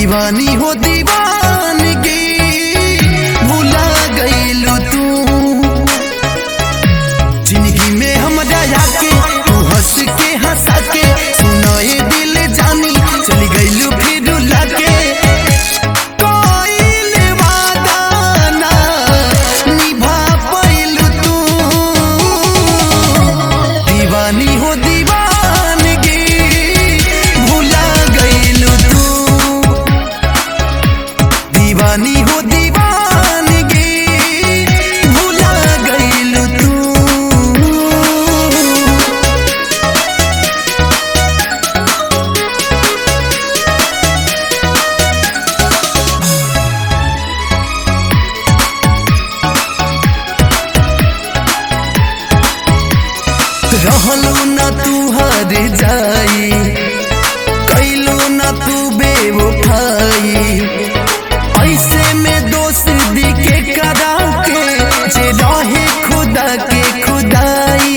दीवानी हो दीवानगी भुला गईलू तू जिंदगी में हम जाया के तू हंस के हंसा के सुनाए दिल जानी चली गईलू फिर रुला के कोइल वादा ना निभा पाइलू तू दीवानी हो दीवानगी भुला गईलू तू दीवानी हो दीवानगी भुला गईलू तू रहलू न तू हर जाई कैलू न तू बेवफाई ऐसे में दोस्ती के करा के जे रहे खुदा के खुदाई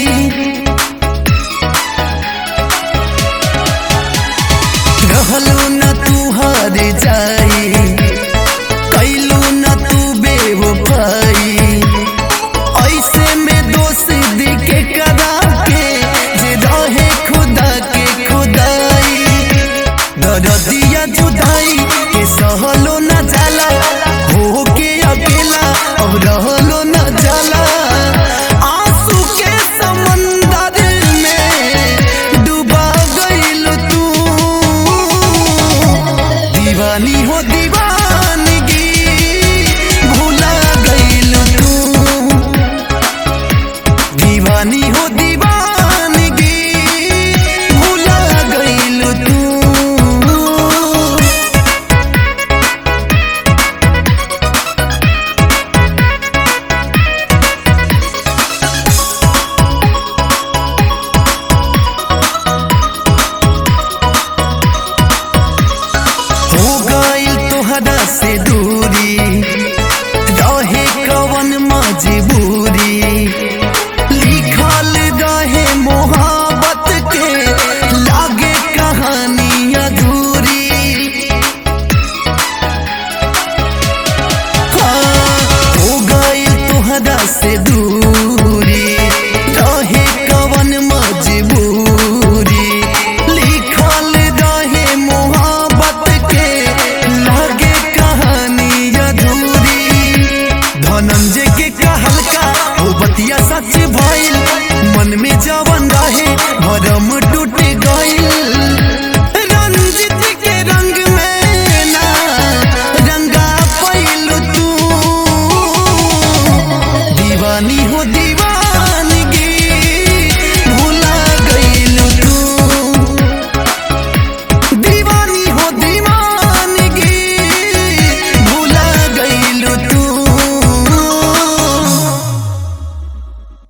रहलू न तू हर जाई कैलू न तू बेवफाई ऐसे में दोस्ती के करा के जे रहे खुदा के खुदाई दरदिया जुदाई के सहलो न जाला हो के अकेला अब रहलो न जाला आंसू के समंदर में डूबा गईल तू दीवानी हो दीवानगी भुला गईल तू दीवानी हो दीवानगी भुला गईल तू हो गईल तोहरा से दूरी रहे कवन मजबूरी लिखल रहे मोहब्बत के लागे कहानी अधूरी हाँ, हो गईल तोहरा से दूरी रहे कवन मजबूरी लिखल रहे मोहब्बत के लागे कहानी अधूरी धनंजय के कहल का हो बतिया सच भइल मन में जवन रहे भरम टूट